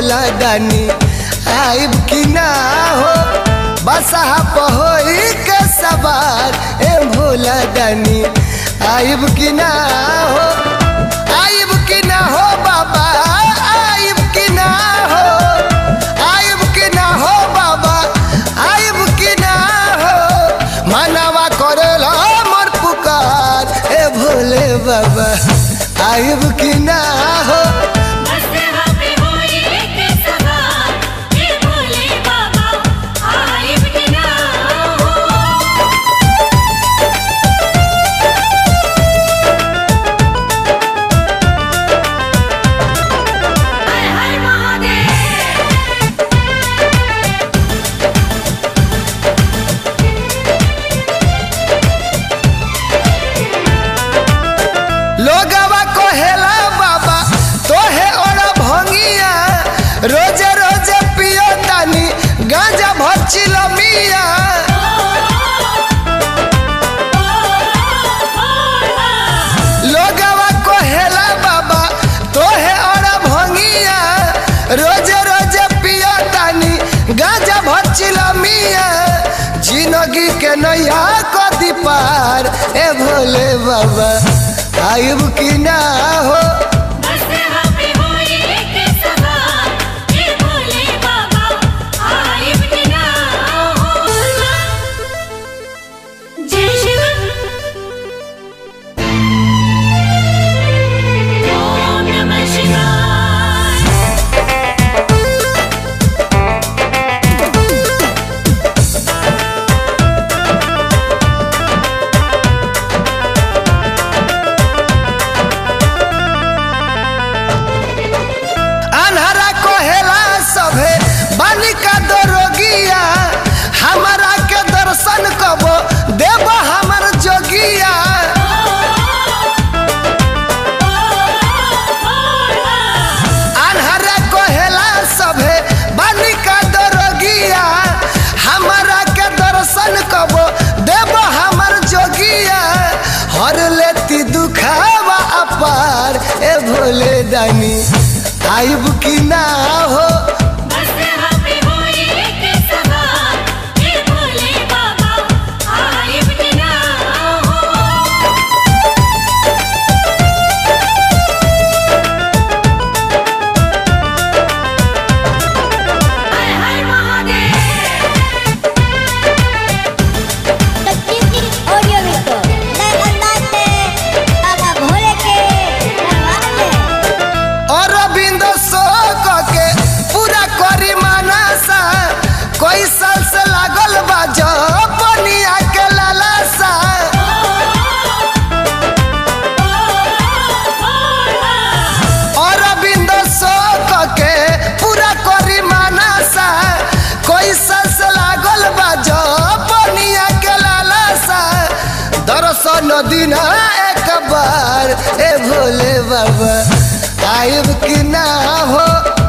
भोला दानी आइब की ना हो बसहा पहोई के सवार ए भोला दानी आइब की ना हो आइब की ना हो बाबा आइब की ना हो आइब की ना हो बाबा आइब की ना हो मनावा करेला मोर पुकार ए भोले बाबा आइब की ना हो मसहा पे होई के सवार हे भोले बाबा आइब के ना हो हर हर महादेव लोगवा कहेला बाबा तोहे और भंगिया रोजे रोजे पियो तानी गांजा भचिल मिया लोगवा कहेला बाबा तोहे और भंगिया रोजे रोजे पियो तानी गांजा भचिल मिया जिंदगी के नैया कदी पार ए भोले बाबा आइब की ना हो मसहा पे होई के सवार हे भोले बाबा आइब के ना हो जय शिव ओम नमः शिवाय अनहरा कहेला सभे बालिका दरोगिया हमारा के दर्शन कब देव हमर जोगिया अनहरा कहेला सभे बालिका दरोगिया हमारा के दर्शन कब देव हमर जोगिया हर लेती दुखावा अपार ए भोले दानी आइब की ना हो मसहा पे होई के सवार हे भोले बाबा आइब के ना हो हर हर महादेव तकनीकी ऑडियो वीडियो नए अंदाज में बाबा भोले के दरबार में और रविंद शोक के पूरा करी मानसा कोई साल से लागल बा बनिया के लालसा और रविंद शोक के पूरा करी मानसा कोई साल से लागल बा बनिया के लालसा दर्शन दिन एक बार ए भोले बाबा आइब की ना हो